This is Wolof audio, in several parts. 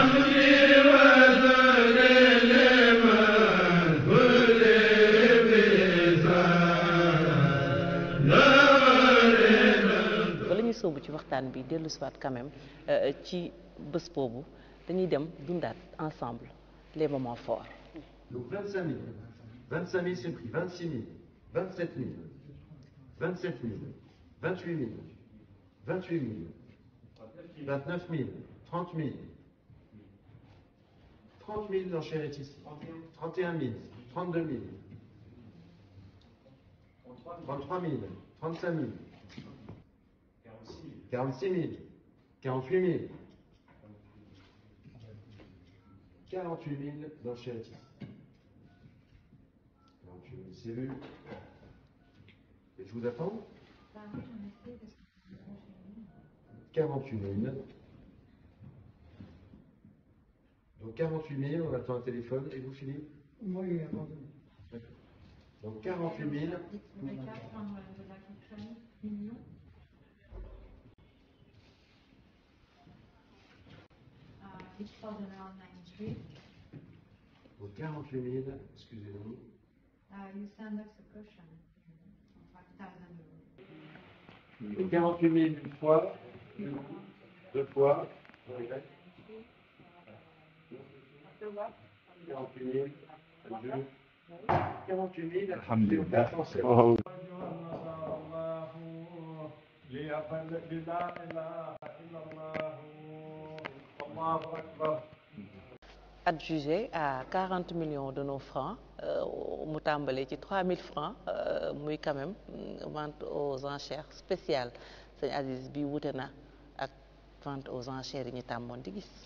bala ñuy sóobu ci waxtaan bi dellu si waat quand même euh, ci bés boobu dañuy dem dundaat ensemble les moments forts Donc 25 000. 25 000, c'est pris. 26 000. 27 000. 27 000. 28 000. 28 000. 29 000. 30 000. 30 000, l'enchère est ici. 31 000. 32 000. 33 000. 35 000. 46 000. 48 000. 48 000, l'enchère est ici. 48 000, c'est vu. Et je vous attends 48 000. Donc 48 000, on attend un téléphone. Et vous, Philippe Oui, abandonné. Donc 48 000. Each thousand around ninety-three. Donc 48 000, excusez-nous. Uh, you send us a cushion, five thousand euros. Donc 48 000 une fois, une, deux fois. 48 000, deux. 48 000, Alhamdulillah. c'est Oh. adjugé à 40 millions de nos francs euh, mu tàmbalee ci 3000 francs euh, muy quand même mm, vente aux enchères spéciale sëñ Aziz bi wute na ak vente aux enchères yi ñu tàmmoon di gis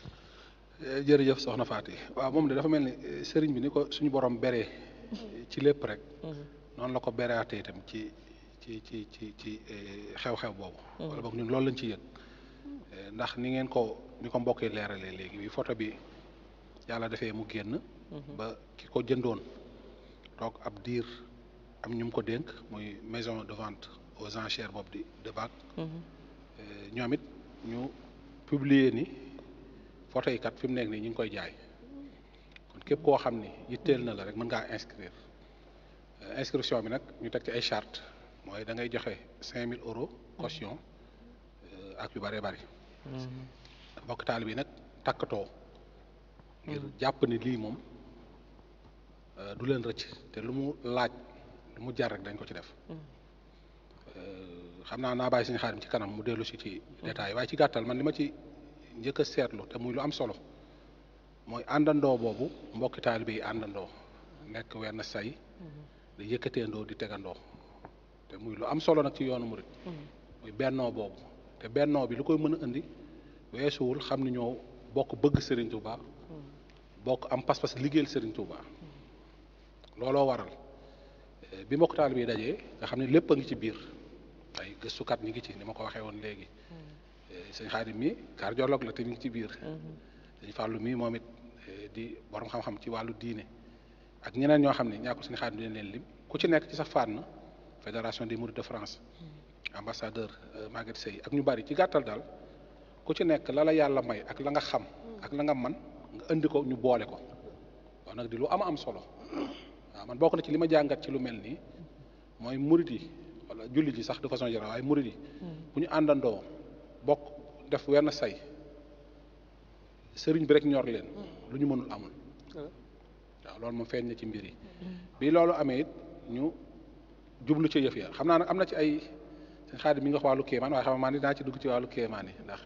jërëjëf soxna Faty waaw moom de dafa mel ni eh, sëriñ bi ni ko suñu borom beree ci lépp rek noonu la ko bereatee itam ci ci ci ci ci eh, xew-xew boobu wala boog ñun loolu lañ ci yëg Eh, ndax ni ngeen ko ni ko mbokk yi leeralee léegi bi photo bi yàlla defee mu génn ba ki ko jëndoon toog ab diir am ñu mu ko dénk muy maison de vente aux enchères boobu di de bac ñoom it ñu publier ni photo yi kat fi mu nekk nii ñu ngi koy jaay kon képp koo xam ni yitteel na la rek mën ngaa inscrire Euh, inscription bi nag ñu teg ci ay charte mooy da ngay joxe 5000 euros caution euh, ak yu bëree bëri mbokk taal bi nag takkatoo ngir jàpp ni lii moom euh, du leen rëcc te lu mu laaj lu mu jar rek dañ ko ci def Euh, xam naa naa bàyyi suñu xaarim ci kanam mu dellu si ci détail waaye ci gàttal man li ma ci njëkk a seetlu te muy lu am solo mooy àndandoo boobu mbokki taalibe yi àndandoo nekk wenn say di yëkkateendoo di tegandoo te muy lu am solo nag ci yoonu murit muy bennoo boobu te bennoo bi lu koy mën a indi weesuwul xam ni ñoo bokk bëgg Serigne Touba bokk am pas-pas liggéeyal Serigne Touba looloo waral eh, bi mbokk taalibe yi dajee nga xam ne lépp a ngi ci biir ay gëstukat ñi ngi ci ni ma ko waxee woon léegi Eh, sëñ Xaadim mi cardiologue la te mi ngi ci biir sëñ Fàllu mi moom it eh, di borom xam-xam ci wàllu diine ak ñeneen ñoo xam ne ñaa ko sëñ Xaadim dina leen lim ku ci nekk ci sa fànn fédération des mourides de France ambassadeur euh, Maguette Seye ak ñu bari ci gàttal daal ku ci nekk la la yàlla may ak la nga xam ak la nga man nga indi ko ñu boole ko waaw nag di lu am am solo waaw man bokk na ci li ma jàngat ci lu mel nii mooy murid yi wala jullit yi sax de façon générale waaye murid yi bu ñu àndandoo bokk def wenn say sëriñ bi rek ñor leen lu ñu mënul amul waaw loolu moom feeñ na ci mbir yi bi loolu amee it ñu jublu ci yëf ya xam naa nag am na ci ay seen xaadim mi nga wax wàllu kéemaan waaye xam nga man dinaa ci dugg ci wàllu kéemaan yi ndax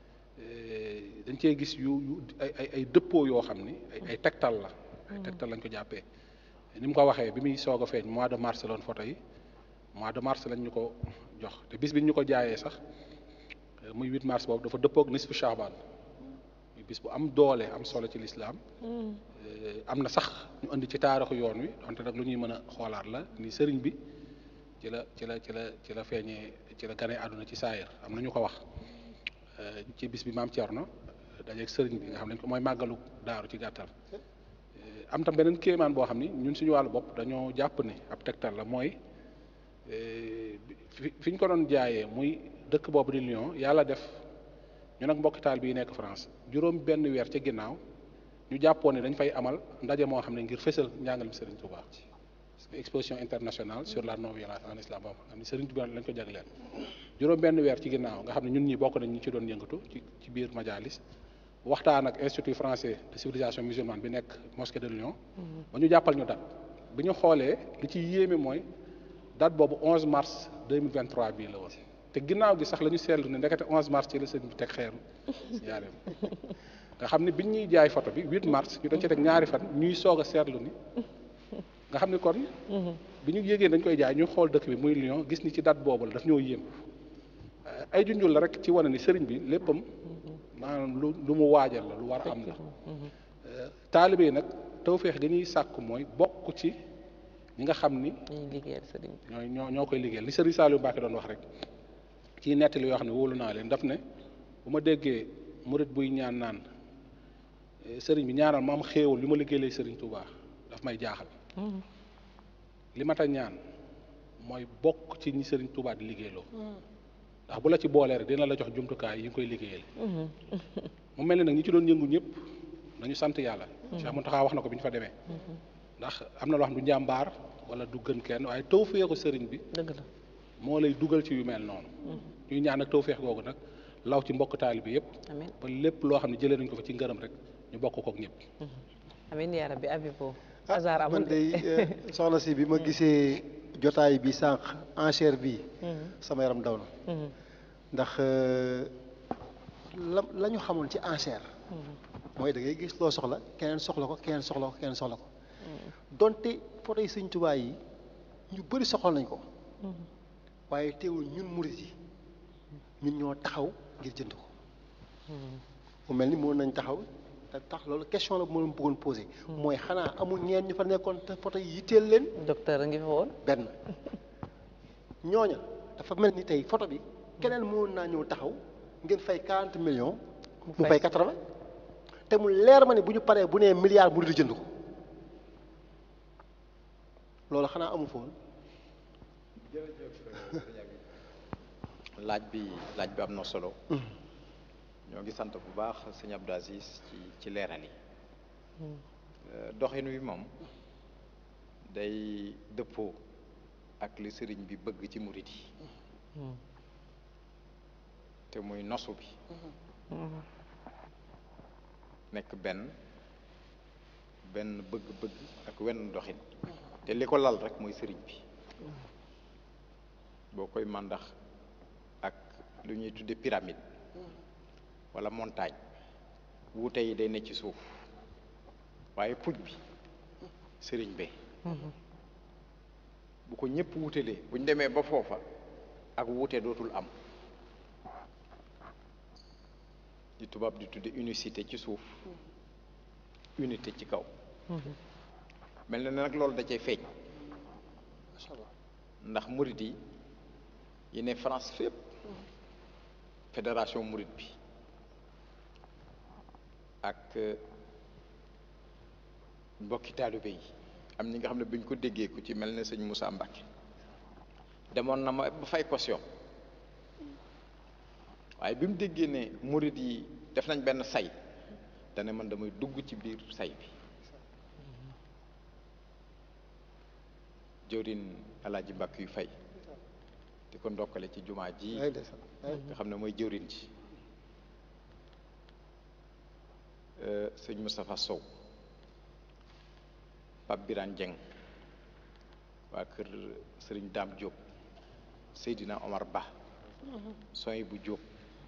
eh, dañ cee gis yu yu ay ay ay dëppoo yoo xam ni ay ay tegtal la ay tegtal lañ ko jàppee ni mu ko waxee bi muy soog a feeñ mois de mars la woon photo yi mois de mars lañ ñu ko jox te bis bi ñu ko jaayee sax eh, muy 8 mars boobu dafa dëppoog nisfu Shaaban muy bis bu am doole am solo ci lislaam Eh, am na sax ñu indi ci taarixu yoon wi donte nag lu ñuy mën a xoolaat la ni sëriñ bi ci la ci la ci la ci la feeñee ci la ganee àdduna ci saayir am na ñu ko wax Eh, ci bis bi maam Thierno dajeeg sëriñ bi nga xam ne ko mooy màggalu daaru ci gàttal Eh, am tam beneen kéemaan boo xam ni ñun suñu wàllu bopp dañoo jàpp ni ab tegtal la mooy eh, fi fi ñu ko doon jaayee muy dëkk boobu di Lyon yàlla def ñu nag mbokki taal bii nekk France juróom benn weer ca ginnaaw ñu jàppoon ne dañ fay amal ndaje moo xam ne ngir fësal njàngalem Serigne Touba parce que exposition internationale sur la non violence en islam boobu xam ne Serigne Touba lañ ko jagleel juróom benn weer ci ginnaaw nga xam ne ñun ñi bokk nañ ñu ci doon yëngatu ci ci biir majalis waxtaan ak institut français de civilisation musulmane bi nekk mosquée de Lyon ba ñu jàppal ñu date bi ñu xoolee li ci yéeme mooy date boobu 11 mars 2023 bii la woon te ginnaaw gi sax la ñu seetlu ne ndekete 11 mars ci la sëñ bi teg xeeru njaareem nga xam ne biñ ñuy jaay photo bi 8 mars ñu dañ ci teg ñaari fan ñuy soog a seetlu ni nga xam ne kon bi ñu yégee dañ koy jaay ñu xool dëkk bi muy Lyon gis ni ci date boobu la daf ñoo yéem ay junjul la rek ci wane ni sëriñ bi léppam maanaam lu lu mu waajal la lu war a am la taalibe yi nag tawféex gi ñuy sàkk mooy bokk ci ñi nga xam ni ñuy liggéeyal sëriñ bi ñooy ñoo ñoo koy liggéeyal li sëriñ Saliou Mbacke doon wax rek ci nettali yoo xam ne wóolu naa leen daf ne bu ma déggee murit buy ñaan naan eh, sëriñ bi ñaanal ma am xéewal li ma liggéeyee sëriñ Touba daf may jaaxal li ma ta ñaan mooy bokk ci ñi sëriñ Touba di liggéeyloo ndax bu la ci boolee rek dina la jox jumtukaay yi nga koy liggéeyal mu mel ne nag ñi ci doon yëngu ñëpp nañu sant yàlla Cheikh Mountakha wax na ko bi ñu fa demee ndax am na loo xam du njàmbaar wala du gën kenn waaye tawféexu sëriñ bi dëgg la moo lay dugal ci yu mel noonu ñuy ñaan ak tawféex googu nag law ci mbokk taali bi yëpp amiin ba lépp loo xam ne jëlee nañ ko fa ci ngërëm rek ñu bokk kook ñëpp amiin yaa rabbi Abibo ah hasard amul man day eh, soxna si bi ma gisee jotaay bi sànq enchère bi sama yaram daw na ndax euh, la la ñu xamoon ci enchère mooy da ngay gis loo soxla keneen soxla ko keneen soxla ko keneen soxla ko donte photo yi sëñ Tuubaa yi ñu bëri soxla nañ ko waaye teewul ñun murit yi ñun ñoo taxaw ngir jënd ko mu mel ni mën nañ taxaw te tax loolu question la bu ma leen bëggoon posé mooy xanaa amul ñeen ñu fa nekkoon te photo yi yitteel leen docteur a ngi fa woon benn ñooña dafa mel ni tey photo bi keneen mënoon naa ñëw taxaw ngeen fay 40 millions mu fay fay 80 te mu leer ma ne bu ñu paree bu nee milliard mu di jënd ko loolu xanaa amu foon laaj bi laaj bi am na solo ñoo ngi sant bu baax sëñ Abdou Aziz ci ci leeral yi Euh, doxin wi moom day dëppoo ak li sëriñ bi bëgg ci murit yi te muy nosu bi nekk benn benn bëgg-bëgg ak wenn doxin te li ko lal rek mooy sëriñ bi boo koy màndax ak lu ñuy tudde pyramide wala montagne wuute yi day ne ci suuf waaye puj bi sëriñ be bu ko ñëpp wutelee bu ñu demee ba foofa ak wuute dootul am di tubaab di tudde unicité ci suuf unité ci kaw mel na ne nag loolu da cay feeñ ndax murid yi yi ne France fépp fédération murid bi ak mbokki taalibe yi am ñi nga xam ne bi ñu ko déggee ku ci mel ne sëñ Moussa Mbacke demoon na ma ba fay caution waaye bi mu déggee ne murid yi def nañ benn say dane man damay dugg ci biir say bi jëwrin alaaji mbàkk yu fay di ko ndokkale ci jumaa ji ay ndeysaan ay nga xam ne mooy jëwrin ci sëñ Moustapha Sow Pape Birane Dieng waa kër sëriñ Dame Diop Seydina Omar Ba soy bu Diop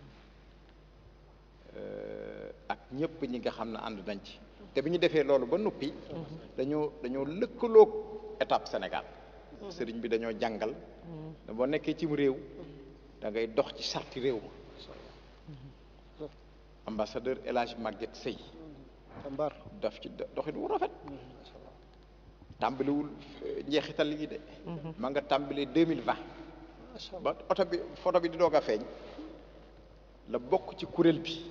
ak ñëpp ñi nga xam ne ànd nañ ci te bi ñu defee loolu ba noppi dañoo dañoo lëkkaloog étape Sénégal sëriñ bi dañoo jàngal da boo nekkee cim réew da ngay dox ci sarti réew ma ambassadeur El Hadj Maguette Sey jàmbaar daf ci doxit wu rafet tàmbaliwul eh, njeexital yi de ma nga tàmbali deux mille vingt ba oto bi photo bi di doog a feeñ la bokk ci kuréel bi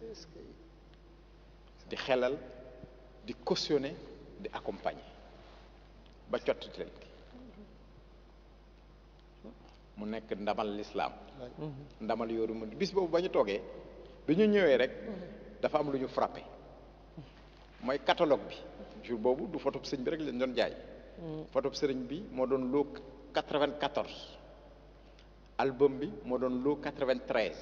di xelal di cautionner di accompagner ba cottitel gi mu nekk ndamal lislaam ndamal yooru mu bis boobu ba ñu toogee bi ñu ñëwee rek dafa am lu ñu frappé mooy catalogue bi jour boobu du photo sëñ bi rek lañ doon jaay photo sëriñ bi moo doon loo 94 album bi moo doon loo 93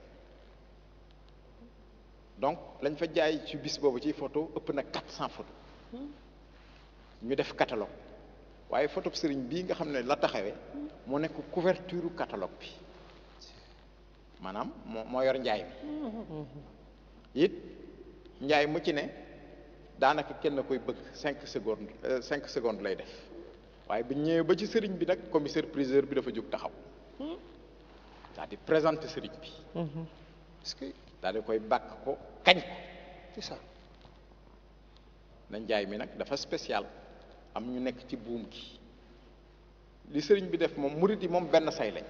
donc lañ fa jaay ci bis boobu ci photo ëpp na 400 photo ñu def catalogue waaye photo sëriñ bii nga xam ne la taxawee moo nekk couverture catalogue bi maanaam moo moo yor njaay mi it njaay mu ci ne daanaka kenn koy bëgg cinq secondes cinq secondes lay def waaye bi ñëwee ba ci sëriñ bi nag commissaire priseur bi dafa jóg taxaw c'est-à-dire présenter sëriñ bi est-ce que daal di koy bàkk ko kañ ko c'est ça na njaay mi nag dafa spécial am ñu nekk ci buum gi li sëriñ bi def moom murit yi moom benn say lañ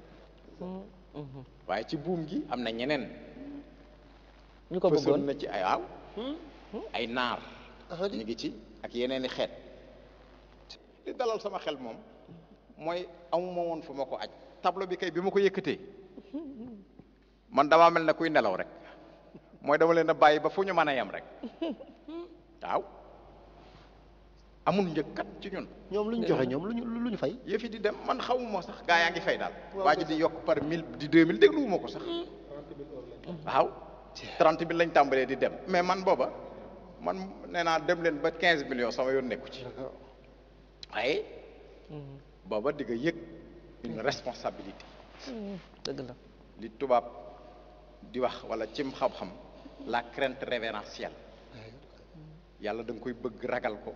waaye ci buum gi am na ñeneen ñu ko fësal bëggoon na ci ay waaw ay naar ah di ñu ngi ci ak yeneen i xeet li dalal sama xel moom mooy amuma woon fu ma ko aj tableau bi kay bi ma ko yëkkatee man damaa mel ne kuy nelaw rek mooy dama leen a bàyyi ba fu ñu mën a yem rek waaw amul njëkkat ci ñun ñoom lu ñu joxe ñoom lu ñu lu ñu fay yëf yi di dem man xawuma sax gaa yaa ngi fay daal Waaw, waa ji di yokk par mille di deux mille dégluwuma ko sax waaw trente mille lañ tàmbalee di dem mais man booba man nee naa dem leen ba quinze millions sama yoon nekku ci waaye booba di nga yëg une responsabilité dëgg la li tubaab di wax wala cim xam-xam la crainte révérentielle yàlla da nga koy bëgg ragal ko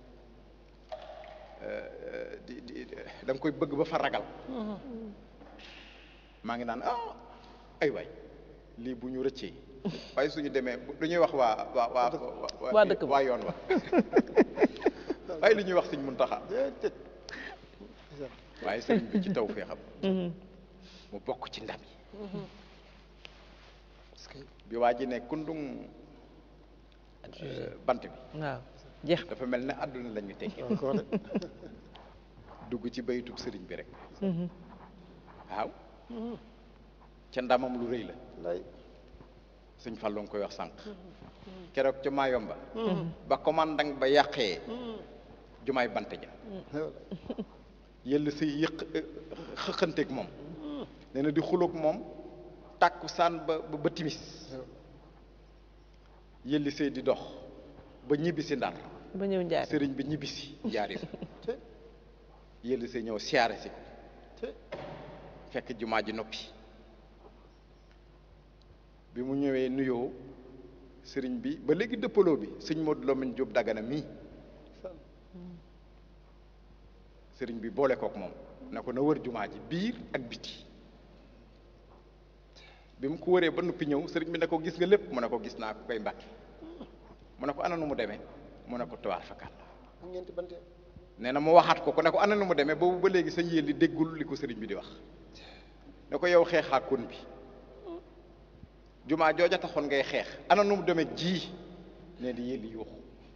euh, di di da nga koy bëgg ba fa ragal maa ngi naan ah ay waay lii bu ñu rëccee waaye suñu demee bu- lu ñuy wax waa waa waa Waa dëkk ba. waa yoon wa waaye li ñuy wax Sëñ Muntaxa waaye sëriñ bi ci taw fee xam mu bokk ci ndam yi parce que bi waa ji ne kundung euh, bant bi waaw jeex dafa mel ne àdduna la ñu teggee encore de dugg ci baytub sëriñ bi rek waaw ca ndamam lu rëy la lay sëñ Fallou nga koy wax sànq keroog ca Mayomba ba commandant ba yàqee jumaay bant ja yëll say yëq xëqanteeg moom nee na di xuloog moom tàkku saan ba ba timis yëlli say di dox ba ñibbisi ndar ba ñëw njaar sëriñ bi ñibbisi jaari fa yëlli say ñëw siyaare si ko fekk jumaa ji noppi bi mu ñëwee nuyoo sëriñ bi ba léegi dëppaloo bi sëñ Modou Lamine Diop Dagana mii sëriñ bi boole kook moom ne ko na wër jumaa ji biir ak biti bi mu ko wëree ba noppi ñëw sëriñ bi ne ko gis nga lépp mu ne ko gis naa ko koy mbàkke mu ne ko ana nu mu demee mu ne ko tuwaar fakal am ñeenti bante nee na mu waxaat ko ko ne ko ana nu mu demee boobu ba léegi sa yéen li déggul li ko sëriñ bi di wax ne ko yow xeexaakoon bi jumaa jooja taxoon ngay xeex ana nu mu demee ji ne di yéeli yuuxu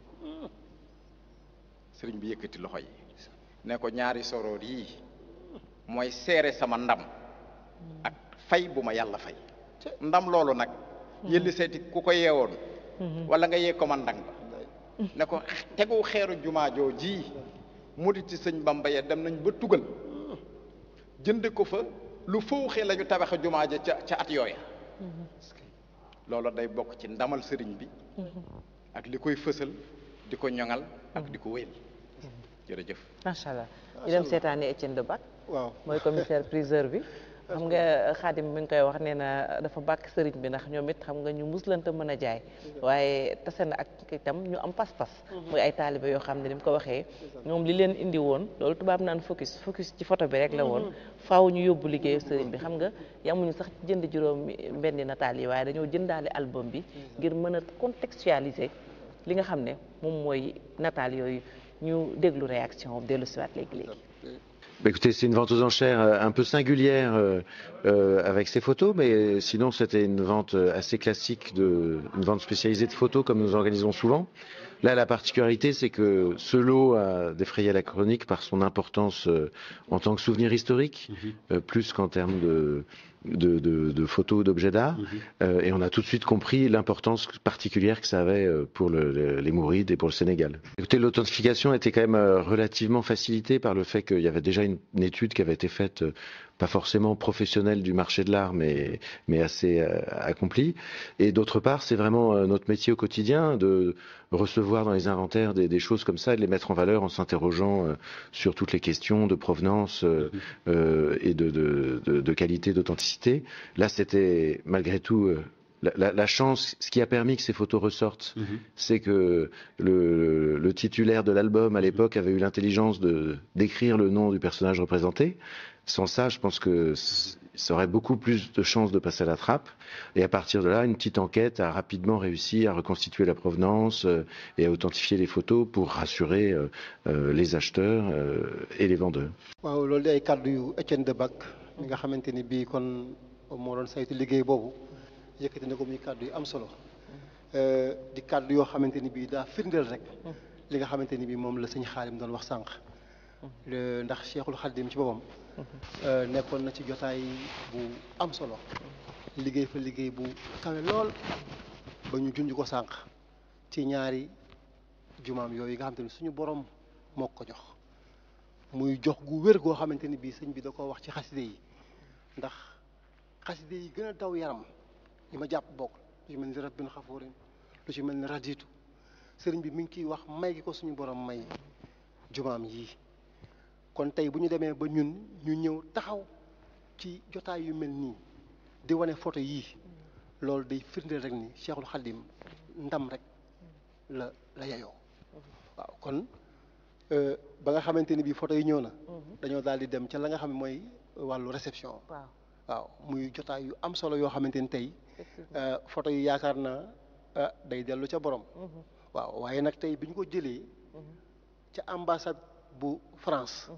sëriñ bi yëkkati loxo yi ne ko ñaari soroor yii mooy seere sama ndam ak fay bu ma yàlla fay ndam loolu nag yëlli seeti ku ko yeewoon wala nga yee commandant ba ne ko tegu xeeru jumaa joo ji muriti sëñ Bamba ya dem nañ ba tugal jënd ko fa lu fawxee la ñu tabaxe jumaa ja ca ca at yooya loolu day bokk ci ndamal sëriñ bi ak li koy fësal di ko ñoŋal ak di ko wéyal jërëjëf macha allah ñu dem seetaani Étienne de Bac waaw mooy commissaire priseur bi xam nga xaadim mi ngi koy wax nee na dafa bàkk sëriñ bi ndax ñoom it xam nga ñu muslante mën a jaay waaye tase na ak itam ñu am pas-pas muy ay taalibe yoo xam ne ni mu ko waxee ñoom li leen indi woon loolu tubaab naan focus focus ci photo bi rek la woon faaw ñu yóbbu liggéeyu sëriñ bi xam nga yamuñu sax ci jënd juróom mbenni nataal yi waaye dañoo jëndaale album bi ngir mën a contextualiser li nga xam ne moom mooy nataal yooyu ñu déglu réaction dellu siwaat léegi-léegi Bah, écoutez, c'est une vente aux enchères euh, un peu singulière euh, euh, avec ces photos, mais sinon c'était une vente euh, assez classique, de, une vente spécialisée de photos comme nous organisons souvent. Là, la particularité, c'est que ce lot a défrayé la chronique par son importance euh, en tant que souvenir historique, euh, plus qu'en termes de, de, de- de photos, d'objets d'art. Euh, et on a tout de suite compris l'importance particulière que ça avait euh, pour le- le- les Mourides et pour le Sénégal. Écoutez, l'authentification était quand même euh, relativement facilitée par le fait qu'il y avait déjà une, une étude qui avait été faite, euh, pas forcément professionnelle du marché de l'art, mais, mais assez euh, accomplie. Et d'autre part, c'est vraiment euh, notre métier au quotidien de recevoir dans les inventaires des, des choses comme ça et de les mettre en valeur en s'interrogeant euh, sur toutes les questions de provenance euh, euh, et de, de, de- de qualité, d'authenticité. Là, c'était malgré tout euh, la, la- la chance, ce qui a permis que ces photos ressortent, c'est que le, le titulaire de l'album à l'époque avait eu l'intelligence de d'écrire le nom du personnage représenté. Sans ça, je pense que c- ça aurait beaucoup plus de chances de passer à la trappe. Et à partir de là, une petite enquête a rapidement réussi à reconstituer la provenance euh, et à authentifier les photos pour rassurer euh, euh, les acheteurs euh, et les vendeurs. waaw loolu di ay kàddu yu Etienne de Bac mi nga xamante ni bii kon moo doon saytu liggéey boobu yëkkati na ko muy kàddu yu am solo Euh, di kàddu yoo xamante ni bii daa firndeel rek li nga xamante ni bii moom la sëñ Xaalim doon wax sànq Le- ndax Cheikhul Khadim ci boppam euh, nekkoon na ci jotaay bu am solo liggéey fa liggéey bu kawe lool ba ñu junj ko sànq ci ñaari jumaam yooyu nga xamante ni suñu borom moo ko jox muy jox gu wér goo xamante ni bii sëñ bi da koo wax ci xaside yi ndax xaside yi gën a daw yaram li ma jàpp bokk lu ci mel ni rabbin xafurin lu ci mel ni raditu sëriñ bi mi ngi ciy wax may gi ko suñu borom may jumaam yii kon tey bu ñu demee ba ñun ñu ñëw taxaw ci jotaay yu mel nii di wane photo yii loolu day firndeel rek ni Cheikhul Khadim ndam rek la la yeyoo waaw kon euh, ba nga xamante ni bii photo yi ñëw na dañoo daal di dem ca la nga xam ne mooy wàllu réception waaw waaw muy jotaay yu am solo yoo xamante ni tey euh, photo yi yaakaar naa ah, day dellu ca borom waaw waaye nag tey bi ñu ko jëlee ca ambassade bu France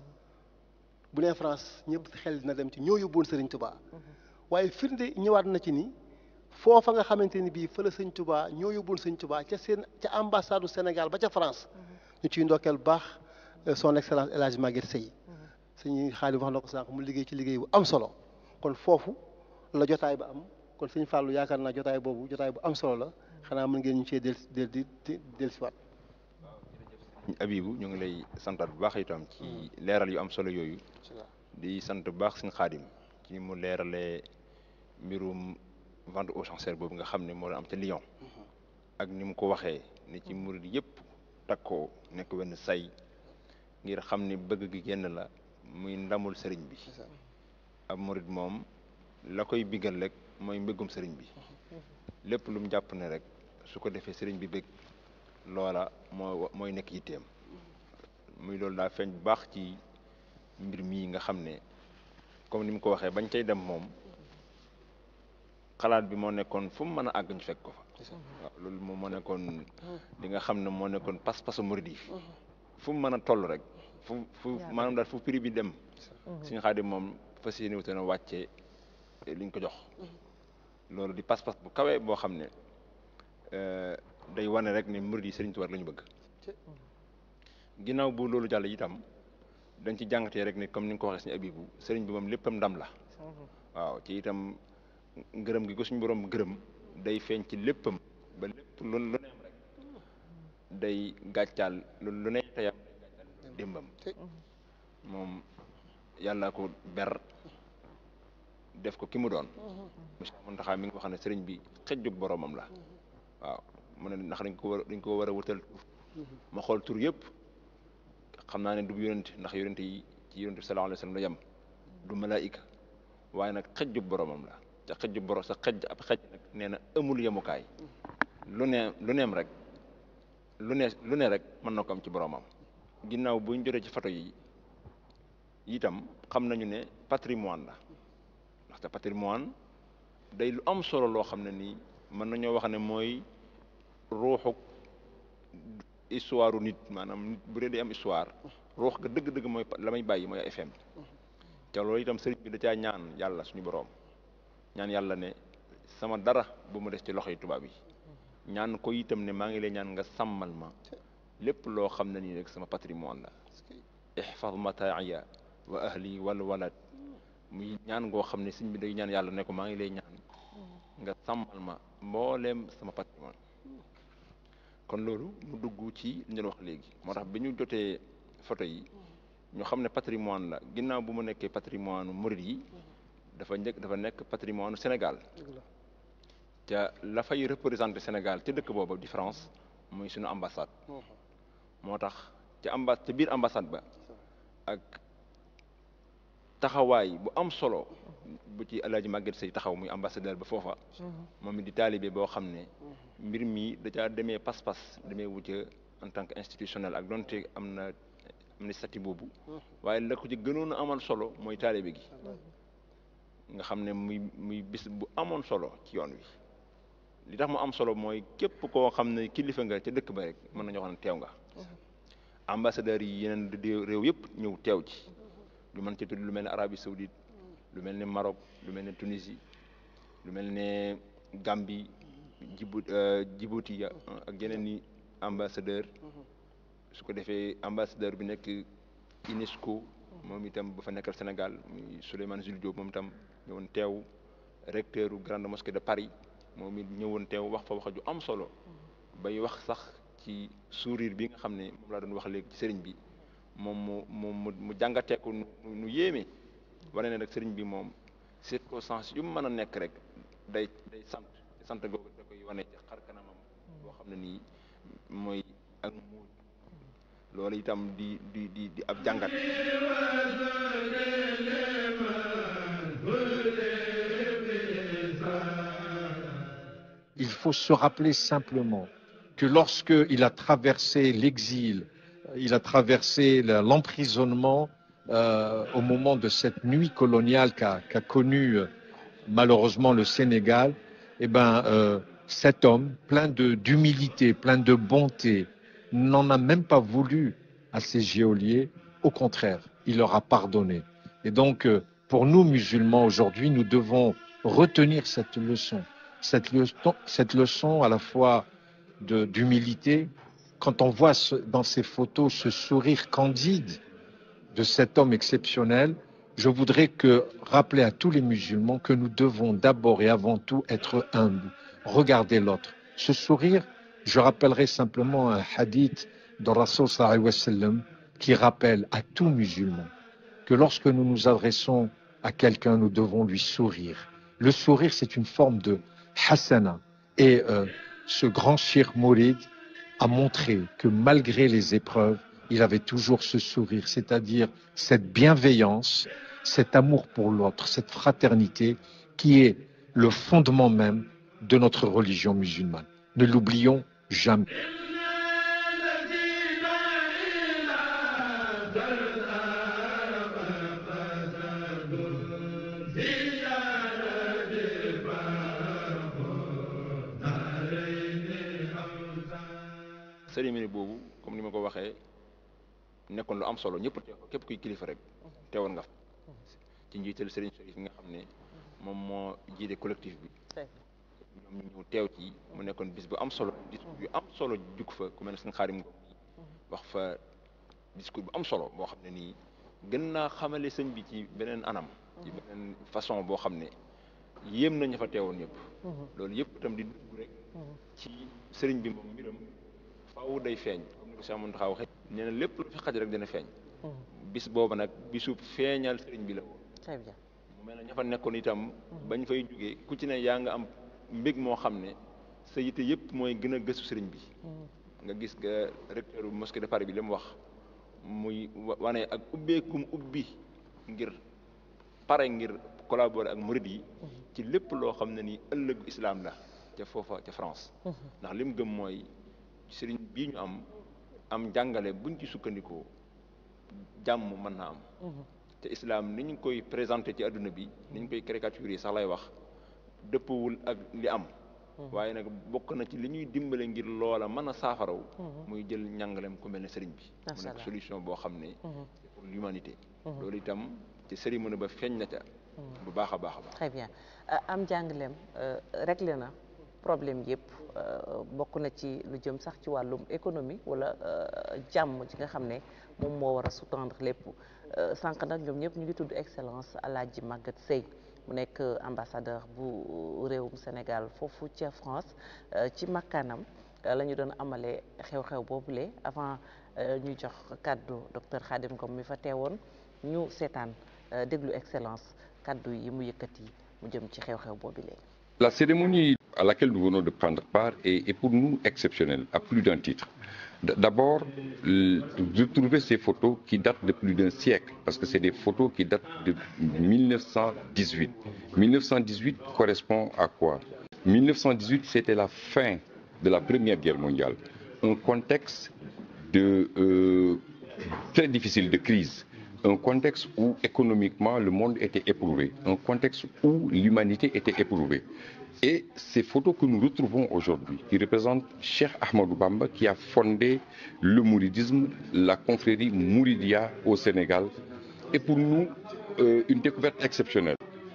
bu nee France ñëpp xel dina dem ci ñoo yóbbuwoon Serigne Touba waaye firnde ñëwaat na ci ni foofa nga xamante ni bii fa la Serigne Touba ñoo yóbbuwoon Serigne Touba ca seen ca ambassade du Sénégal ba ca France ñu ciy ndokkeel bu baax euh, son excellence El Hadj Maguette Seye suñu xaalis wax na ko sànq mu liggéey ci liggéey bu am solo kon foofu la jotaay ba am kon suñu fàllu yaakaar naa jotaay boobu jotaay bu am solo la xanaa mën ngeen ñu cee del del di di dellusiwaat. Abibu ñu ngi lay santaat bu baax itam ci leeral yu am solo yooyu di sant bu baax suñu xaadim ci ni mu leeralee mbirum vente aux enchères boobu nga xam ne moo doon am ca Lyon ak ni mu ko waxee ni ci murid yëpp takkoo nekk wenn say ngir xam ni bëgg gi génn la muy ndamul sëriñ bi ab murid moom la koy bigal rek mooy mbëggum sëriñ bi lépp lu mu jàpp ne rek su ko defee sëriñ bi bëgg loola moo mooy nekk yitteem muy loolu daa feeñ bu baax ci mbir mii nga xam ne comme ni mu ko waxee bañ cay dem moom xalaat bi moo nekkoon fu mu mën a àgg ñu fekk ko fa waaw loolu moom moo nekkoon li nga xam ne moo nekkoon pas-pasu murid yi fu mu mën a toll rek fu fu maanaam daal fu prix bi dem suñu xaadim moom fas yéene wuute na wàccee liñ ko jox loolu di pas-pas bu kawee boo xam ne day wane rek ne murid yi Sëriñ Tuubaa la ñu bëgg ginnaaw bu loolu jàll itam dañ ci jàngatee rek ne comme ni nga ko waxee suñu abibu sëriñ bi moom léppam ndam la waaw ci itam ngërëm gi ko suñu borom gërëm day feeñ ci léppam ba lépp lu lu neem rek day gàccaal lu lu ne teyam démbam moom yàlla ko ber def ko ki mu doon monsieur Mountakha mi ngi wax ne sëriñ bi xëjjub boromam la waaw mu ne ndax dañ ko war dañ ko war a wutal ma xool tur yëpp xam naa ne du yonent ndax yonent yi ci yonent bi sallallahu alayhi wa sallam la yem du malaayika waaye nag xëjjub boromam la te xëjjub borom sa xëj ab xëj nag nee na amul yemukaay lu ne lu neem rek lu ne lu ne rek mën na ko am ci boromam ginnaaw buñ jotee ci photo yi itam xam nañu ne patrimoine la ndaxte patrimoine day lu am solo loo xam ne nii mën nañoo wax ne mooy ruuxu histoire nit maanaam nit bu dee day am histoire ruux ga dëgg-dëgg mooy la may bàyyi mooy FM te loolu itam sëriñ bi da caa ñaan yàlla suñu boroom ñaan yàlla ne sama dara bu mu des ci loxoy tubaab yi ñaan ko itam ne maa ngi lay ñaan nga sàmmal ma lépp loo xam ne nii rek sama patrimoine la ihfaz mataaya wa ahli wal walad muy ñaan ngoo xam ne sëñ bi day ñaan yàlla ne ko maa ngi lay ñaan nga sàmmal ma mbooleem sama patrimoine kon loolu mu dugg ci li ñu doon wax léegi moo tax bi ñu jotee photo yi ñu xam ne patrimoine la ginnaaw bu mu nekkee patrimoine murid yi dafa njëkk dafa nekk patrimoine Sénégal ca la fay représenté Sénégal ca dëkk booba di France muy suñu ambassade moo tax ca ambassade ca biir ambassade ba ak taxawaay bu am solo bu ci Alaaji Maguette Sey taxaw muy ambassadeur ba foofa moom it di taalibe boo xam ne mbir mi da caa demee pas-pas demee wucca en tant que institutionnel ak donte am na am na statut boobu waaye la ko ci gënoon a amal solo mooy taalibe gi nga xam ne muy muy bis bu amoon solo ci yoon wi li tax mu am solo mooy képp koo xam ne kilifa nga ca dëkk ba rek mën nañoo xam ne teew nga ambassadeurs yi yeneen di réew yëpp ñëw teew ci lu mën ci tudd lu mel ne Arabie Saoudite lu mel ne Maroc lu mel ne Tunisie lu mel ne Gambie Djibou Djibouti ak yeneen i ambassadeur su ko defee ambassadeur bi nekk UNESCO moom itam ba fa nekkal Sénégal muy Souleymane Jules Diop moom itam ñëwoon teew recteur u grande mosquée de Paris moom it ñëwoon teew wax fa wax ju am solo bay wax sax ci sourire bi nga xam ne moom laa doon wax léegi ci sëriñ bi moom mu mu mu jàngateeku nu nu yéeme wane ne rek sëriñ bi moom circonstance yu mu mën a nekk rek day day sant sant googu da koy wane ci xar kanamam boo xam ne nii mooy ak muuj loolu itam di di di di ab jàngat Il faut se rappeler simplement que lorsqu'il a traversé l'exil, il a traversé le- l'emprisonnement euh, au moment de cette nuit coloniale qu'a qu'a connue euh, malheureusement le Sénégal, eh ben, euh, cet homme, plein de- d'humilité, plein de bonté, n'en a même pas voulu à ses geôliers. Au contraire, il leur a pardonné. Et donc, euh, pour nous musulmans aujourd'hui, nous devons retenir cette leçon, cette leçon, cette leçon à la fois de- d'humilité. Quand on voit ce- dans ces photos ce sourire candide de cet homme exceptionnel, je voudrais que rappeler à tous les musulmans que nous devons d'abord et avant tout être humbles, regarder l'autre. Ce sourire, je rappellerai simplement un hadith de Rasul sallallahu alayhi wa sallam qui rappelle à tout musulman que lorsque nous nous adressons à quelqu'un, nous devons lui sourire. Le sourire, c'est une forme de hasana. Et euh, ce grand Cheikh Mourid a montré que malgré les épreuves, il avait toujours ce sourire, c'est-à-dire cette bienveillance, cet amour pour l'autre, cette fraternité qui est le fondement même de notre religion musulmane. Ne l'oublions jamais. cérémonie boobu comme ni ma ko waxee nekkoon lu am solo ñëpp teew képp kuy kilifa rek teewoon nga fa ci njiital Serigne Chérif nga xam ne moom moo jiite collectif bi ñoom ñu ñëw teew ci mu nekkoon bis bu am solo discours yu am solo jug fa ku mel ne sëñ Xaadim Ngom wax fa discours bu am solo boo xam ne nii gën naa xamale sëñ bi ci beneen anam ci beneen façon boo xam ne yéem nañu fa teewoon ñëpp loolu yëpp itam di dugg rek ci sëriñ bi moom mbiram faaw day feeñ comme ni ko Cheikh Mountakha waxee nee na lépp lu fi xaj rek dina feeñ bis booba nag bisu feeñal sëriñ bi la woon très bien mu mel ne ña fa nekkoon itam bañ fay jógee ku ci ne yaa nga am mbég moo xam ne sa yite yëpp mooy gën a gëstu sëriñ bi nga gis nga recteur bu mosquée de Paris bi li mu wax muy wa- wane ak ubbeekum ubbi ngir pare ngir collaborer ak murid yi ci lépp loo xam ne nii ëllëgu islam la ca foofa ca France ndax li mu gëm mooy sëriñ bii ñu am am jàngale buñ ci sukkandikoo jàmm mën na am te islam ni ñu koy présenté ci adduna bi ni ñu koy caricature sax lay wax dëppawul ak li am waaye nag bokk na ci li ñuy dimbale ngir loola mën a saafaraw muy jël njàngalem ku mel ne sëriñ bi mu Macha nekk Allah. solution boo xam ne c'est pour l'humanité loolu itam ci cérémonie ba feeñ na ca bu baax a baax a baax très bien Euh, am jàngaleem euh, réglé na problème yëpp bokk na ci lu jëm sax ci wàllum économie wala jàmm ji nga xam ne moom moo war a sous-tendre lépp sànq nag ñoom ñëpp ñu ngi tudd excellence Alaaji Maguette Seye mu nekk ambassadeur bu réewum Sénégal foofu ca France ci makkaanam la ñu doon amalee xew-xew boobule avant ñu jox kàddu docteur Khadim Ngom mi fa teewoon ñu seetaan déglu excellence kàddu yi mu yëkkati mu jëm ci xew-xew boobule. La cérémonie à laquelle nous venons de prendre part est, est pour nous exceptionnelle à plus d'un titre. D'abord, de trouver ces photos qui datent de plus d'un siècle, parce que c'est des photos qui datent de 1918. 1918 correspond à quoi 1918, c'était la fin de la Première Guerre mondiale, un contexte de, euh, très difficile de crise, un contexte où économiquement le monde était éprouvé, un contexte où l'humanité était éprouvée. Et ces photos que nous retrouvons aujourd'hui, qui représentent Cheikh Ahmadou Bamba, qui a fondé le mouridisme, la confrérie Mouridia au Sénégal, est pour nous euh, une découverte exceptionnelle.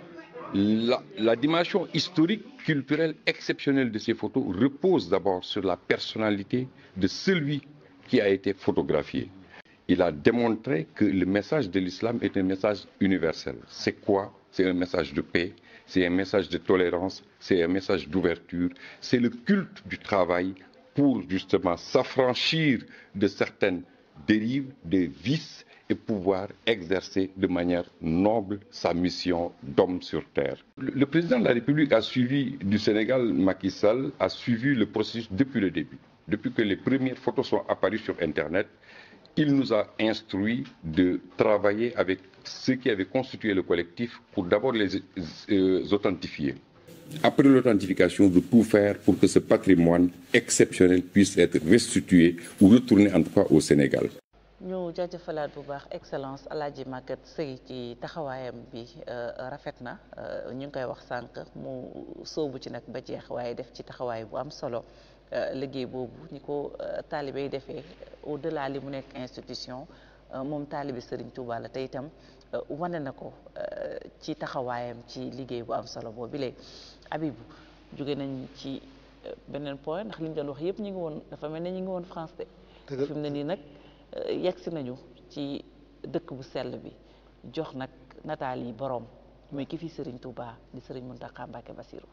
La, la, dimension historique, culturelle exceptionnelle de ces photos repose d'abord sur la personnalité de celui qui a été photographié. Il a démontré que le message de l'islam est un message universel. C'est quoi C'est un message de paix, c'est un message de tolérance, c'est un message d'ouverture, c'est le culte du travail pour justement s'affranchir de certaines dérives, des vices et pouvoir exercer de manière noble sa mission d'homme sur terre. Le, le, président de la République a suivi du Sénégal, Macky Sall, a suivi le processus depuis le début. Depuis que les premières photos sont apparues sur Internet, il nous a instruit de travailler avec ceux qui avaient constitué le collectif pour d'abord les euh, authentifier. Après l'authentification, de tout faire pour que ce patrimoine exceptionnel puisse être restitué ou retourné en tout cas au Sénégal. ñu jaajëfalaat bu baax excellence Alaaji Maguette Seye ci taxawaayam bi rafet na ñu ngi koy wax sànq mu sóobu ci nag ba jeex waaye def ci taxawaay bu am solo liggéey boobu ñi ko taalibe yi defee au delà li mu nekk institution moom taalibe Serigne Touba la te itam wane na ko ci taxawaayam ci liggéey bu am solo boobu léegi Abibu jóge nañ ci beneen point ndax li ñu doon wax yëpp ñu ngi woon dafa mel ne ñu ngi woon France de fi mu ne nii nag yegsi nañu ci dëkk bu sell bi jox nag nataal yi boroom muy ki fi Serigne Touba di Serigne Mountakha Mbacké Bassirou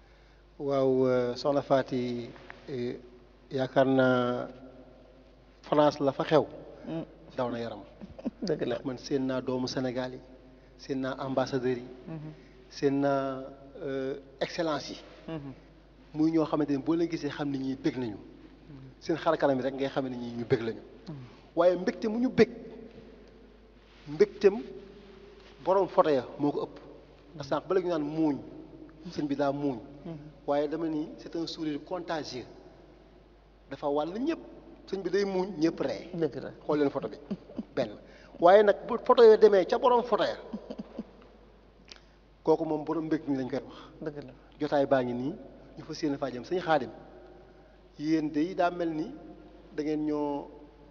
waaw soxna Faty yaakaar naa France la fa xew daw na yaram dëgg la man seen naa doomu Sénégal yi seen naa ambassadeurs yi seen naa excellence yi muy ñoo xamante ni boo leen gisee xam ne ñii bëgg nañu seen xar kanam yi rek ngay xam ne ñii ñu bëgg lañu waaye mbégte mu ñu bëgg mbégtem borom photo ya moo ko ëpp ndax sànq ba léegi ñu naan muuñ sëñ bi daa muuñ waaye dama ni c'est un sourire contagieux dafa wàll ñëpp sëñ bi day muuñ ñëpp ree dëgg la xool leen photo bi benn waaye nag bu photo yoo demee ca borom photo ya kooku moom borom mbég mi lañ koy wax dëgg la jotaay baa ngi nii ñu fa séen faa jëm sëñ xaadim yéen de daa mel ni da ngeen ñoo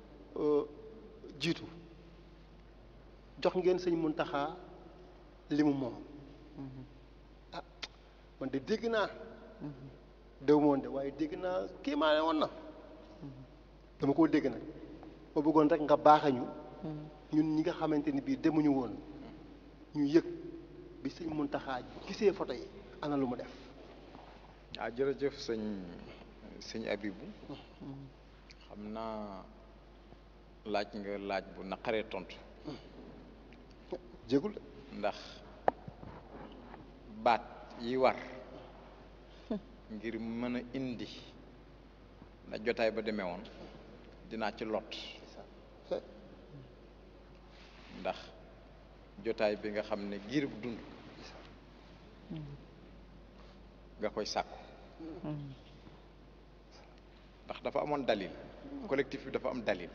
jiitu jox ngeen sëñ Muntaxa li mu moom ah man de dégg naa déw moon de waaye dégg naa kii maa ne woon na dama koo dégg nag ma bëggoon rek nga baaxañu ñun ñi nga xamante ni bii demuñu woon ñu yëg bi sëñ Muntaxa gisee photo yi ana lu mu def ah jërëjëf sëñ sëñ Abibu xam naa laaj nga laaj bu naqaree tontu jégul ndax baat yi war ngir mën a indi na jotaay ba demee woon dinaa ci lot ndax jotaay bi nga xam ne giir bu dund nga koy sàkku ndax dafa amoon dalil collectif bi dafa am dalil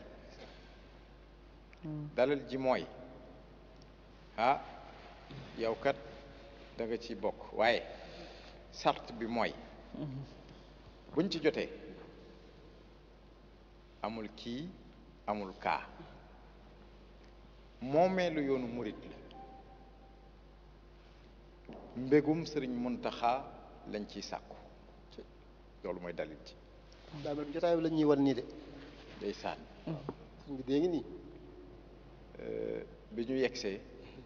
dalil ji mooy ah yow kat da nga ci bokk waaye sart bi mooy buñ ci jotee amul kii amul kaa moomeelu yoonu murit la mbégum sëriñ Muntaxa lañ ciy sàkku loolu mooy dalil ci daa mel ni jotaay bi la ñuy wan nii de day sànni sëñ bi dee ngi nii bi ñu yegsee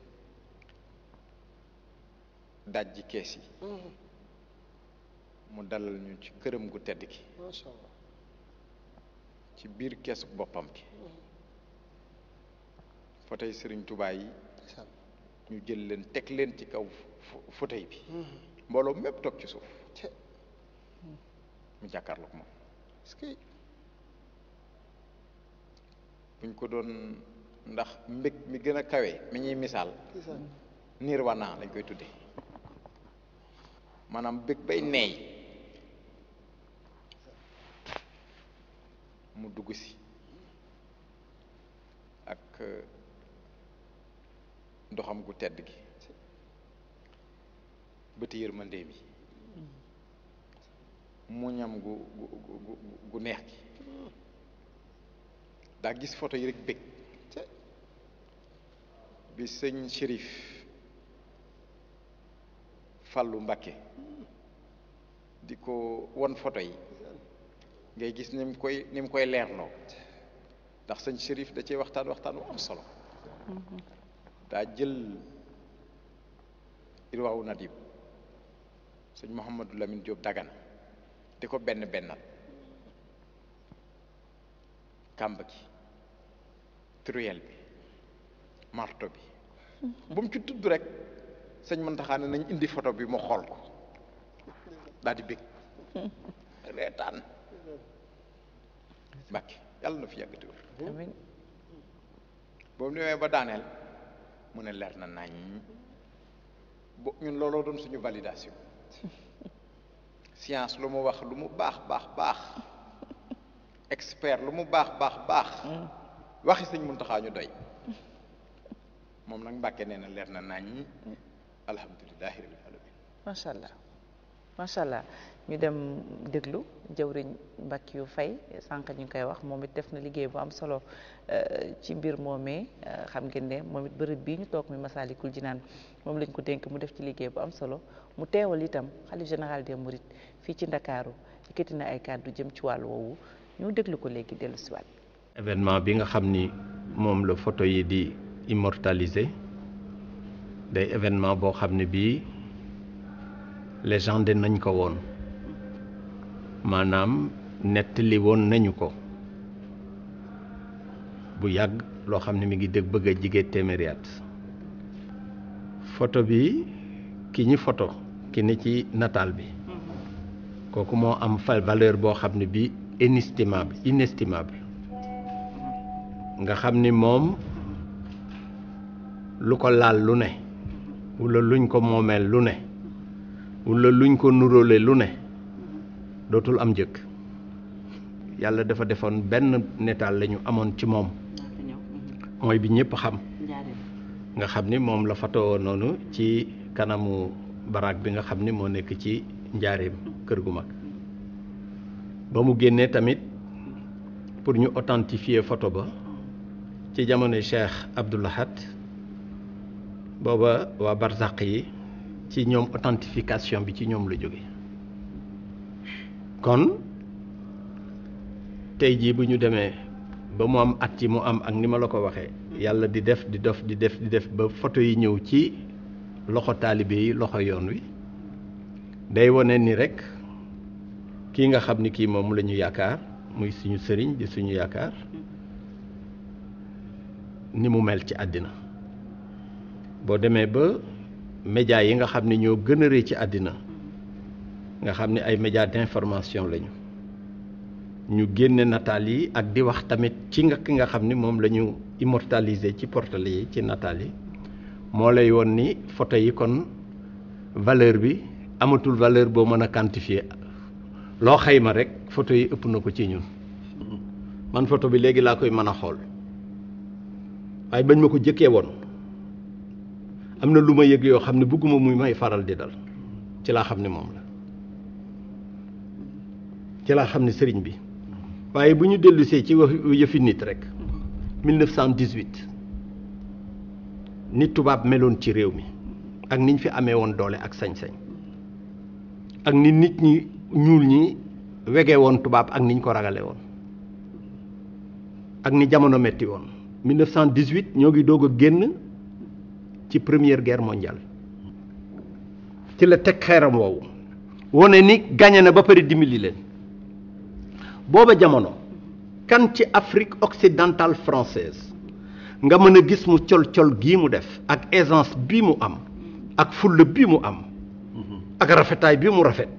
daj ji kees yi mu dalal ñu ci këram gu tedd gi macha allah ci biir keesu boppam gi fauteuil sëriñ Tuubaa yi ñu jël leen teg leen ci kaw fauteuil bi mbooloo mépp toog ci suuf mu jàkkaarloog moom est-ce que buñ ko doon ndax mbég mi gën a kawe mi ñuy misaal nirwana lañ koy tudde maanaam bég bay neey mu dugg si ak ndoxam gu tedd gi bëti yërmandeem yi muñam gu gu gu gu neex gi daa gis photo yi rek bég bi sëñ Chérif Fàllu Mbàkke di ko won photo yi ngay gis ni mu koy ni mu koy leerloo ndax sëñ Chérif da cee waxtaan waxtaan wu am solo daa jël irwaawu nadim sëñ Mouhamadou Lamine Diop Dagana di ko benn bennal kàmb gi truelle bi marto bi bu mu ci tudd rek sëñ Muntaxa ne nañ indi photo bi mu xool ko daal di bég reetaan Mbàkke yàlla na fi yàgg te wér amiin boobu ñëwee ba daaneel mu ne leer na nañ bo ñun looloo doon suñu validation science lu mu wax lu mu baax baax baax expert lu mu baax baax baax waxi sëñ Muntaxa ñu doy moom nag Mbàkke nee na leer na nañ alhamdulilahi rabbil alamin macha allah macha allah ñu dem déglu jëwriñ Mbacke yu fay sànq ñu ngi koy wax moom it def na liggéey bu am solo ci mbir moomee xam ngeen ne moom it bërëb bii ñu toog mi Masaalikul Jinaan moom lañ ko dénk mu def ci liggéey bu am solo mu teewal itam xalif général des Mourides fii ci Ndakaaru yëkkati na ay kàddu jëm ci wàll woowu ñu déglu ko léegi dellu si waat événement bi nga xam ni moom la photo yi di immortalisé day événement boo xam ne bii légende nañ ko woon maanaam nettali woon nañu ko bu yàgg loo xam ne mi ngi dégg bëgg a jige téeméeri at photo bi ki ñi photo ki ni ci nataal bi kooku moo am fa valeur boo xam ne bii inestimable inestimable nga xam ni moom lu ko laal lu ne wala luñ ko moomeel lu ne wala luñ ko nuróole lu ne dootul am jëkk yàlla dafa defoon benn netaal la ñu amoon ci moom mooy bi ñëpp xam nga xam ni moom la fatoo noonu ci kanamu baraag bi nga xam ni moo nekk ci njaareem kër gu mag ba mu génnee tamit pour ñu authentifier photo ba ci jamono Cheikh Abdou Lahad booba waa barzaq yi ci ñoom authentification bi ci ñoom la jóge kon tey jii bu ñu demee ba mu am at yi mu am ak ni ma la ko waxee yàlla di def di def di def di def ba photo yi ñëw ci loxo taalibe yi loxo yoon wi day wane ni rek kii nga xam ni kii moom la ñu yaakaar muy suñu sëriñ di suñu yaakaar ni mu mel ci àddina boo demee ba média yi nga xam ne ñoo gën a rëy ci àddina nga xam ne ay média d'information lañu ñu génne nataal yi ak di wax tamit ci nga ki nga xam ni moom la ñu immortaliser ci portale yi ci nataal yi moo lay woon ni photo yi kon valeur bi amatul valeur boo mën a quantifier loo xayma rek photo yi ëpp na ko ci ñun man photo bi léegi laa koy mën a xool waaye bañ ma ko jëkkee woon am na lu ma yëg yoo xam ne bëgguma muy may faral di dal ci laa xam ne moom la ci laa xam ne sëriñ bi waaye bu ñu dellusee ci wax yëfi nit rek 1918 nit tubaab meloon ci réew mi ak niñ fi amee woon doole ak sañ-sañ ak ni nit ñi ñuul ñi wegee woon tubaab ak niñ ko ragale woon ak ni jamono metti woon 1918 ñoo ngi doog a génn ci première guerre mondiale ci la teg xeeram woowu wone ni gagné na ba pare dimbali leen booba jamono kan ci Afrique occidentale française nga mën a gis mu col-col gii mu def ak aisance bii mu am ak fulla bii mu am ak rafetaay bii mu rafet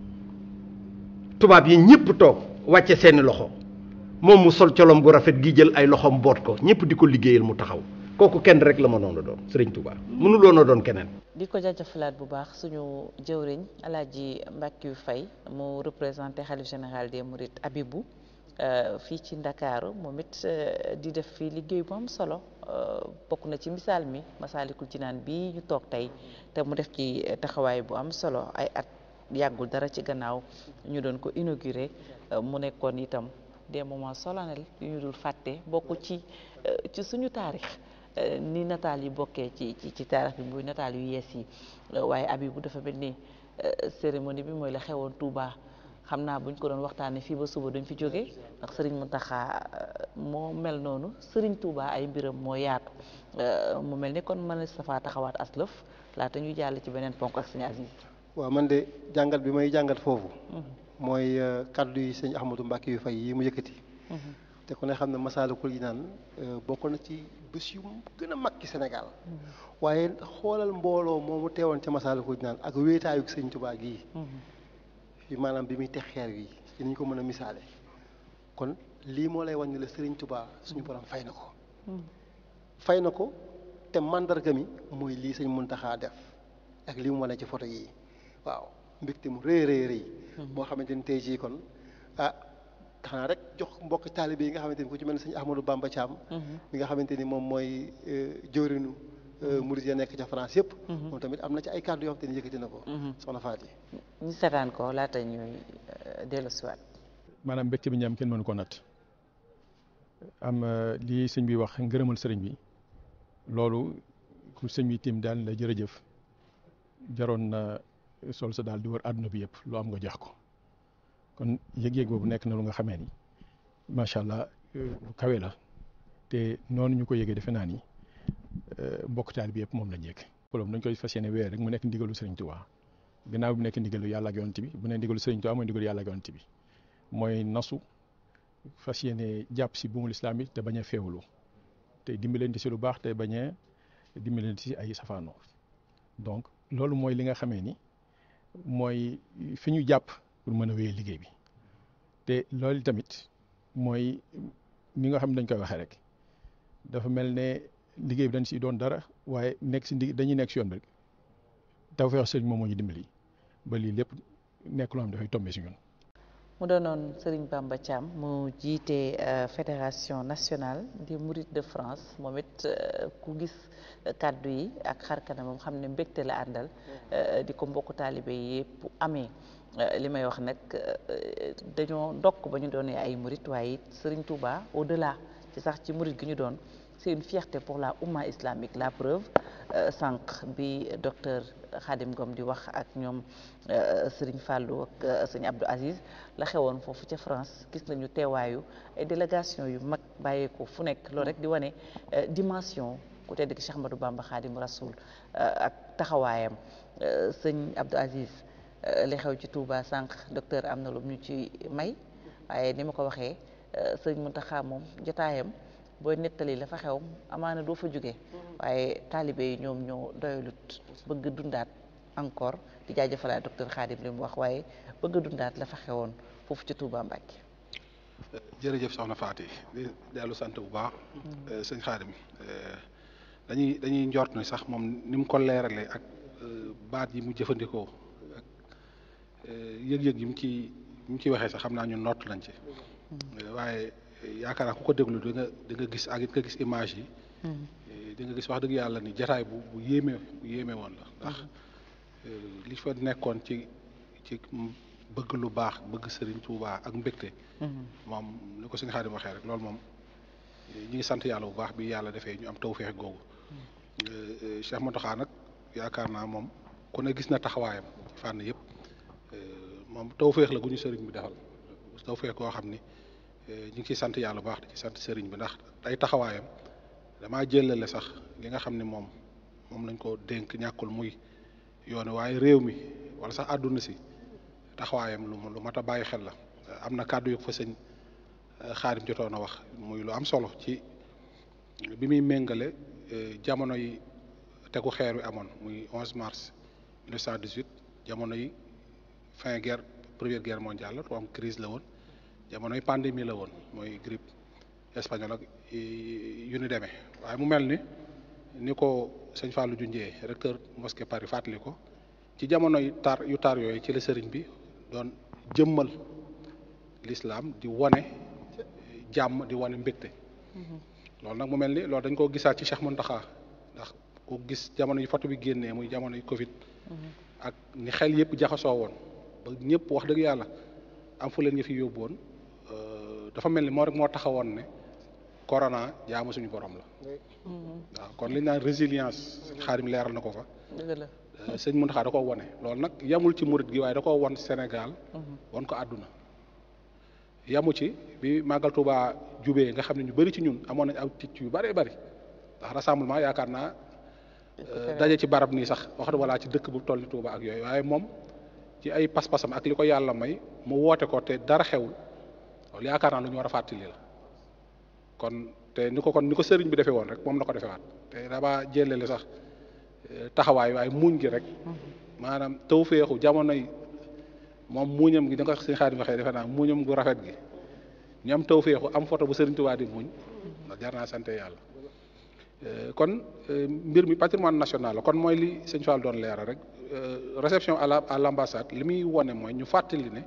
tubaab yi ñëpp toog wàcce seeni loxo moom mu sol colom gu rafet gi jël ay loxoom boot ko ñëpp di ko liggéeyal mu taxaw kooku kenn rek la mënoon a doon Sëriñ Tuubaa mënuloon a doon keneen di ko jaajëfalaat bu baax suñu jëwriñ Alaaji Mbàkkiyu Fay mu représenté xalif général des Mourides Abibou fii ci Ndakaaru moom it di def fii liggéey bu am solo bokk na ci misaal mi Masaalikul Jinaan bii ñu toog tey te mu def ci taxawaay bu am solo ay at yàggul dara ci gannaaw ñu doon ko inauguré mu nekkoon itam des moments solennels yu ñu dul fàtte bokk ci ci suñu taarix ni nataal yi bokkee ci ci ci taarix bi muy nataal yu yees yi waaye Abibu dafa mel ni cérémonie bi mooy la xewoon Touba xam naa buñ ko doon waxtaanee fii ba suba duñ fi jóge ndax Serigne Mountakha moo mel noonu Serigne Touba ay mbiram moo yaatu mu mel ni kon mën na safaa taxawaat aslëf laata ñuy jàll ci beneen ponk ak Serigne Aziz waaw man de jàngat bi may jàngat foofu mooy kaddu yi sëñ Ahmadou Mbacke yu fay yi mu yëkkati te ku ne xam ne Masaalikul Jinaan bokk na ci bés yu gën a mag ci Sénégal waaye xoolal mbooloo moomu teewoon ca Masaalikul Jinaan ak wéetaayu sëñ Tuubaa gii fi maanaam bi muy teg xeer wi ci niñ ko mën a misaale kon lii moo lay wan ne la sëriñ Tuubaa suñu borom fay na ko fay na ko te mandarga mi mooy lii sëñ Muntaxaa def ak li mu wane ci photo yi waaw mbégte mu rëy rëy rëy boo xamante ni tey jii kon ah xanaa rek jox mbokk taalibe yi nga xamante ni ku ci mel ne sëñ Ahmadou Bamba Thiam mi nga xamante ni moom mooy jëwrinu murid ya nekk ca France yëpp moom tamit am na ci ay kàddu yoo xamante ni yëkkati na ko soxna Faati ñu seetaan ko laata ñuy dellu siwaat maanaam mbégte bi ñu am kenn mënu ko natt am lii sëñ bi wax ngërëmal sëriñ bi loolu ku sëñ bi tim daal la jërëjëf jaroon na sol sa daal di wër àdduna bi yëpp lu am nga jox ko kon yëg-yëg boobu nekk na lu nga xamee ni macha allah lu kawe la te noonu ñu ko yëgee defe naa ni mbokk taal bi yëpp moom lañ yëg. loolu dañ koy fas yéene weer rek mu nekk ndigalu Serigne Touba gannaaw bi nekk ndigalu yàlla ak yonent bi bu nekk ndigalu Serigne Touba mooy ndigalu yàlla ak yonent bi mooy nasu fas yéene jàpp si buumul islam bi te bañ a féewlu te dimbalante si lu baax te bañ a dimbalante si ay safaanoo donc loolu mooy li nga xamee ni. mooy fi ñu jàpp pour mën a wéyee liggéey bi te loolu tamit mooy ni nga xam ne dañ koy waxee rek dafa mel ne liggéey bi dañ si doon dara waaye nekk si ndi dañuy nekk si yoon bi rek Tawfekh Sëriñ moom moo ñu dimbali ba lii lépp nekk loo xam dafay tombé si ñun. mu doonoon Serigne Bamba Thiam mu jiite fédération nationale des Mourides de France moom it ku gis kàddu yi ak xarkana moom xam ne mbégte la àndal di ko mbokku taalibe yi yëpp amee li may wax nag dañoo ndokk ba ñu doonee ay Mouride waaye it Serigne Touba au delà ci sax ci Mouride gi ñu doon c'est une fierté pour la umma islamique la preuve sànq bi docteur Khadim Ngom di wax ak ñoom Serigne Fallou ak sëñ Abdou Aziz la xewoon foofu ca France gis nañu teewaayu ay délégation yu mag bàyyeeko fu nekk loolu rek di wane dimension ku tedd ki Cheikh Ahmadou Bamba Khadim Rasoul ak taxawaayam sëñ Abdou Aziz li xew ci Touba sànq docteur am na lu ñu ci may waaye ni ma ko waxee sëñ Mountakha moom jotaayam booy nettali la fa xew amaana doo fa jóge waaye taalibe yi ñoom ñoo doyalut bëgg dundaat encore di jaajëfalaat docteur Khadim li mu wax waaye bëgg dundaat la fa xewoon foofu ci Touba Mbacke. jërëjëf soxna Faati di dellu sant bu baax. sëñ Khadim dañuy dañuy njort ne sax moom ni mu ko leeralee ak baat yi mu jëfandikoo ak yëg-yëg yi mu ci yi mu ciy waxee sax xam naa ñun nott lañ ci. waaye yaakaar naa ku ko déglu da nga da nga gis ak it nga gis image yi. di nga gis wax dëgg yàlla ni jataay bu bu yéeme bu yéeme woon la ndax li fa nekkoon ci ci bëgg lu baax bëgg Serigne Touba ak mbégte. moom ni ko sëñ Xaadim waxee rek loolu moom ñu ngi sant yàlla bu baax bi yàlla defee ñu am tawféex googu. Cheikh Mountakha nag yaakaar naa moom ku ne gis na taxawaayam ci fànn yëpp moom tawféex la gu ñu sëriñ bi defal tawfeex koo xam ni ñu ngi ciy sant yàlla bu baax di ci sant sëriñ bi ndax ay taxawaayam damaa jëlale sax li nga xam ne moom moom lañ ko dénk ñàkkul muy yoonu waaye réew mi wala sax àdduna si taxawaayam lu lu mat a bàyyi xel la am na kàddu yu fa sëñ xaarim jotoon a wax muy lu am solo ci bi muy méngale jamono yi tegu xeer wi amoon muy 11 mars 1918 jamono yi fin guerre première guerre mondiale la am crise la woon jamono yi pandémie la woon mooy grippe espagnole ak yu ni demee waaye mu mel ni ni ko sëñ Fallou Junjee recteur mosquée Paris fàttali ko ci jamono yu tar yu tar yooyu ci la sëriñ bi doon jëmmal l'islam di wane jàmm di wane mbégte loolu nag mu mel ni loolu dañ koo gisaat ci Cheikh Mountakha ndax ku gis jamono yi photo bi génnee muy jamono yi Covid ak ni xel yëpp jaxasoo woon ba ñëpp wax dëgg yàlla am fu leen ñu fi yóbbu woon dafa mel ni moo rek moo taxawoon ne corona jaamu suñu borom la waaw kon li ñu naan résilience xaarim leeral na ko fa dëgg la sëñ Mountakha da koo wone loolu nag yamul ci murit gi waaye da koo won Sénégal won ko àdduna yamu ci bi Màggal Tuubaa jubee nga xam ne ñu bëri ci ñun amoon nañ aw ticc yu bëree bëri ndax rassemblement yaakaar naa daje ci barab nii sax wax wala ci dëkk bu toll ni Tuubaa ak yooyu waaye moom ci ay pas-pasam ak li ko yàlla may mu woote ko te dara xewul loolu yaakaar naa lu ñu war a fàttali la kon te ni ko kon ni ko sëriñ bi defee woon rek moom la ko defewaat te dama jëlele sax taxawaay waaye muñ gi rek maanaam taw féexu jamono yi moom muuñam gi da nga ko sëñ Xaadim waxee defe naa muuñam gu rafet gi ñu am taw féexu am photo bu sëriñ Tuubaa di muñ ndax jar naa sante yàlla kon mbir mi patrimoine national la kon mooy li sëñ Fall doon leeral rek réception à la à l'ambassade li muy wone mooy ñu fàttali ne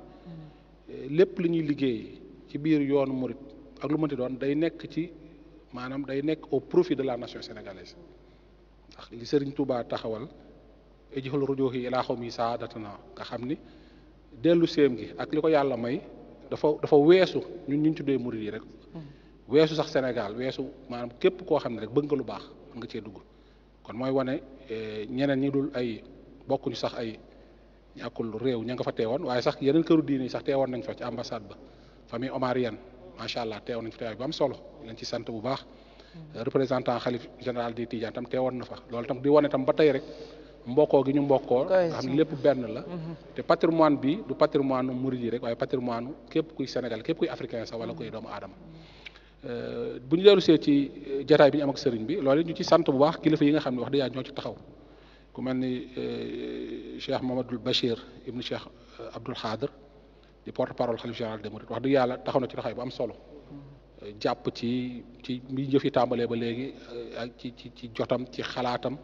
lépp li ñuy liggéey ci biir yoonu murit ak lu mënti doon day nekk ci maanaam day nekk au profit de la nation sénégalaise ndax li sëriñ Touba taxawal ejixul rujuhi ilaa xaw mi saadatana nga xam ni dellu séem gi ak li ko yàlla may dafa dafa weesu ñun ñu tuddee murit yi rek weesu sax Sénégal weesu maanaam képp koo xam ne rek bëgg nga lu baax mën nga cee dugg kon mooy wane ñeneen ñi dul ay bokkuñu sax ay ñàkkul réew ña nga fa teewoon waaye sax yeneen këru diine yi sax teewoon nañ fa ci ambassade ba famille omarienne macha allah teewoon nañ fa teewaay bu am solo leen ci sant bu baax représentant xalif général des Tidiane tam teewoon na fa loolu tam di wane tam ba tey rek mbokkoo gi ñu mbokkoo nga xam ne lépp benn la te patrimoine bi du patrimoine murid yi rek waaye patrimoine képp kuy Sénégal képp kuy africain sax wala kuy doomu aadama bu ñu dellu see ci jataay bi ñu am ak sëriñ bi loolu ñu ci sant bu baax kilifa yi nga xam ne wax dëgg yàlla ñoo ci taxaw ku mel ni Cheikh Mamadou Bachir ibnu Cheikh Abdoul Khadr di porte parole xalif général des mourides wax dëgg yàlla taxaw na ci taxawaay bu am solo jàpp ci ci bi jëf yi tàmbalee ba léegi ak ci ci ci jotam ci xalaatam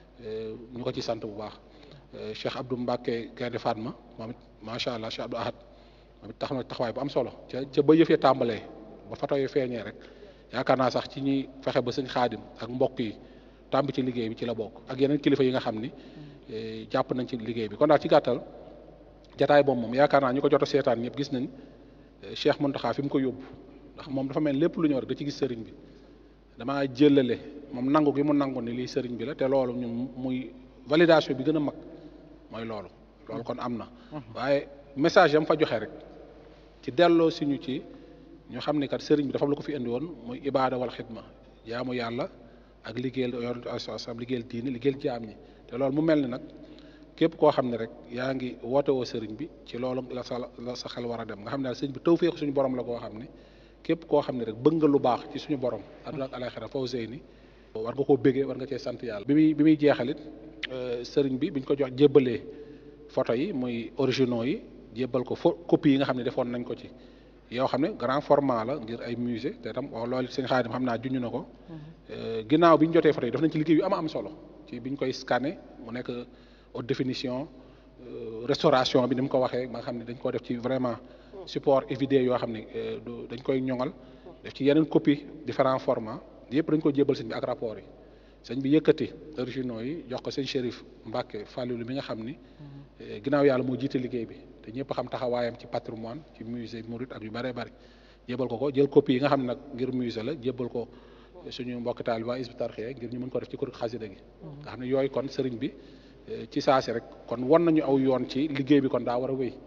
ñu ko ci sant bu baax Cheikh Abdou Mbacke Gaynde Fatma moom it macha allah Cheikh Abdou Ahad moom it tax na taxawaay bu am solo ca ca ba yëf yi tàmbalee ba foto yi feeñee rek yaakaar naa sax ci ñuy fexe ba sëñ xaadim ak mbokk yi tàmb ci liggéey bi ci la bokk ak yeneen kilifa yi nga xam ni jàpp nañ ci liggéey bi kon daal ci gàttal jataay boobu moom yaakaar naa ñu ko jot a seetaan ñëpp gis nañ Cheikh Mountakha fi mu ko yóbbu ndax moom dafa mel lépp lu ñëw rek da ci gis sëriñ bi damaa jëlale moom nangu gi mu nangu ni lii sëriñ bi la te loolu ñun muy validation bi gën a mag mooy loolu loolu kon am na waaye message yam fa joxe rek ci delloo si ñu ci ñu xam ne kat sëriñ bi dafa am lu ko fi indi woon muy ibaada wal xidma jaamu yàlla ak liggéeyal yonent asalaam liggéeyal diini liggéeyal jaam ñi te loolu mu mel ni nag képp koo xam ne rek yaa ngi woote woo sëriñ bi ci loolu la sa la sa xel war a dem nga xam ne daal sëriñ bi tawfeex suñu borom la koo xam ne képp koo xam ne rek bëgg nga lu baax ci suñu borom àdduna ak alaxira faw sëy ni war nga koo béggee war nga cee sant yàlla bi muy bi muy jeexalit sëriñ bi biñ ko jox jébbalee photo yi muy originaux yi jébbal ko fo copie yi nga xam ne defoon nañ ko ci yoo xam ne grand format la ngir ay musée te tam wax loolu seen xaadim xam naa junj na ko ginnaaw bi ñu jotee photo yi def nañ ci liggéey yu ama am solo ci bi ñu koy scanner mu nekk haute définition restauration bi ni mu ko waxee ba nga xam ne dañ ko def ci vraiment support et vidéo yoo xam ne du dañ koy ñoŋal def ci yeneen copie différents formats yëpp dañ ko jébbal sëñ bi ak rapport yi sëñ bi yëkkati originaux yi jox ko sëñ Chérif Mbacke Fallilu mi nga xam ni ginnaaw yàlla moo jiite liggéey bi te ñëpp xam taxawaayam ci patrimoine ci musée Mouride ak yu bëree bëri jébbal ko ko jël copie yi nga xam ne nag ngir musée la jébbal ko suñu mbokk taal waa Hizbut Tarqiyyah ngir ñu mën ko def ci kuréel xasida gi nga xam ne yooyu kon sëriñ bi ci saasi rek kon won nañu aw yoon ci liggéey bi kon daa war a wéy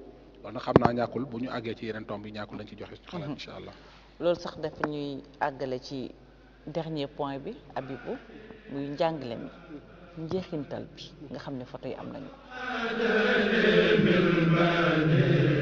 loolu nag xam naa ñàkkul bu ñu àggee ci yeneen tomb yi ñàkkul dañ ci joxe xalaat incha allah loolu sax dafa ñuy àggale ci dernier point bi Abibou muy njàngale mi njeexintal bi nga xam ne photo yi am nañu ko